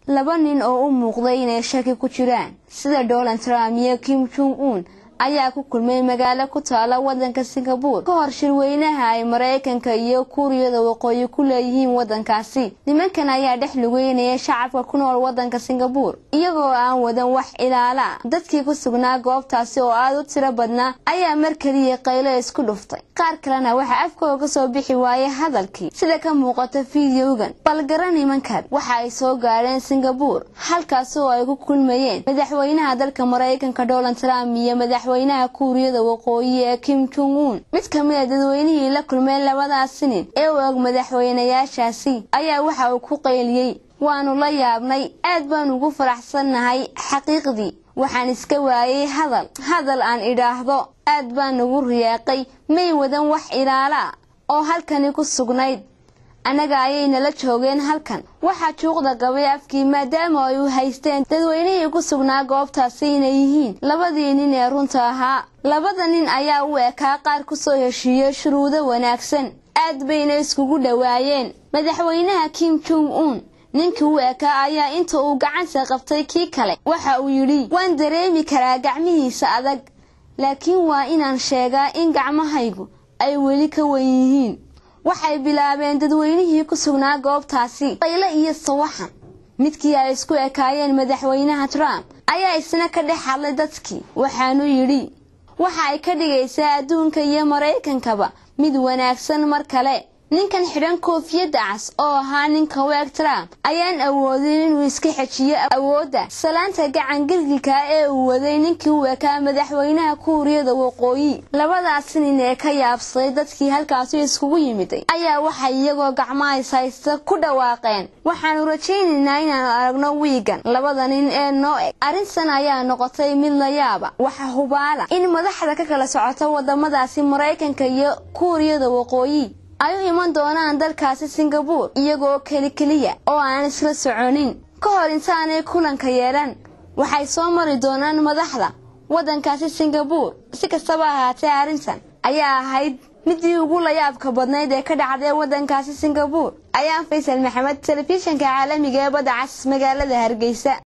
laba nin oo u muuqday inay shaki ku jiraan sida donald trump iyo kim jong un ayaa ku kulmay magaalo ku taala wadanka singabore ka hor shirweynaha ay maraykanka iyo kuuriyada waqooyi ku leeyihiin wadankaasi nimankan ayaa dhex lugeynaya shacabka ku nool wadanka singabore iyagoo aan wadan wax ilaala dadkii ku sugnaa goobtaasi oo aada u tiro badnaa ayaa mar keliya qaylo isku dhuftay qaar kalena waxaa afkooda ka soo bixi waayay hadalkii sida ka muuqata fideogan balgara nimankan waxa ay soo gaadheen singabore halkaasi oo ay ku kulmayeen madaxweynaha dalka maraykanka donald trump iyo madaxweynaha kuuriyada waqooyi ee kim jong un mid ka mid a dadweynihii la kulmeen labadaasi nin ee u og madaxweynayaashaasi ayaa waxa uu ku qayliyey waanu la yaabnay aad baan ugu faraxsannahay xaqiiqdii waxaan iska waayay hadal hadal aan idhaahdo aad baan nagu riyaaqay may wadan wax ilaala oo halkani ku sugnayd annaga ayay nala joogeen halkan waxaa juuqda gabay afkii maadaama ay u haysteen dadweynihii ku sugnaa goobtaasi inay yihiin labadii nin ee runta ahaa labada nin ayaa u ekaa qaar kusoo heshiiyey shuruudo wanaagsan aad bayna iskugu dhowaayeen madaxweynaha kim jong un ninkii u ekaa ayaa inta uu gacanta qabtay kii kale waxa uu yidhi waan dareemi karaa gacmihiisa adag laakiin waa inaan sheegaa in gacmahaygu ay weli ka wen yihiin waxay bilaabeen dadweynihii ku sugnaa goobtaasi qaylo iyo sawaxan midkii ay isku ekaayeen madaxweynaha trump ayaa isna ka dhex hadlay dadkii waxaanu yidhi waxa ay ka dhigaysaa adduunka iyo maraykankaba mid wanaagsan mar kale ninkan xidhan koofiyadda cas oo ahaa ninka weeg trump ayaan awoodin inuu iska xejiyo awoodda salaanta gacan gilgilka ee uu waday ninkii u ekaa madaxweynaha kuuriyada waqooyi labadaasi nin ee ka yaabsaday dadkii halkaasi iskugu yimiday ayaa waxay iyagoo gacmahais haysta ku dhawaaqeen waxaanu rajaynaynaa inaanu aragno wiigan labada nin ee noo eg arrintan ayaa noqotay mid la yaaba waxa hubaala in madaxda ka kala socota wadamadaasi maraykanka iyo kuuriyada waqooyi ay u iman doonaan dalkaasi singabore iyagoo keli keliya oo aan isla soconin ka hor intaanay kulanka yeelan waxay soo mari doonaan madaxda waddankaasi singabore si kastaba ahaatee arrintan ayaa ahayd midii ugu layaabka badnayd ee ka dhacday waddankaasi singabore ayaan faysal maxamed telefishinka caalamiga ee badda cas magaalada hargeysa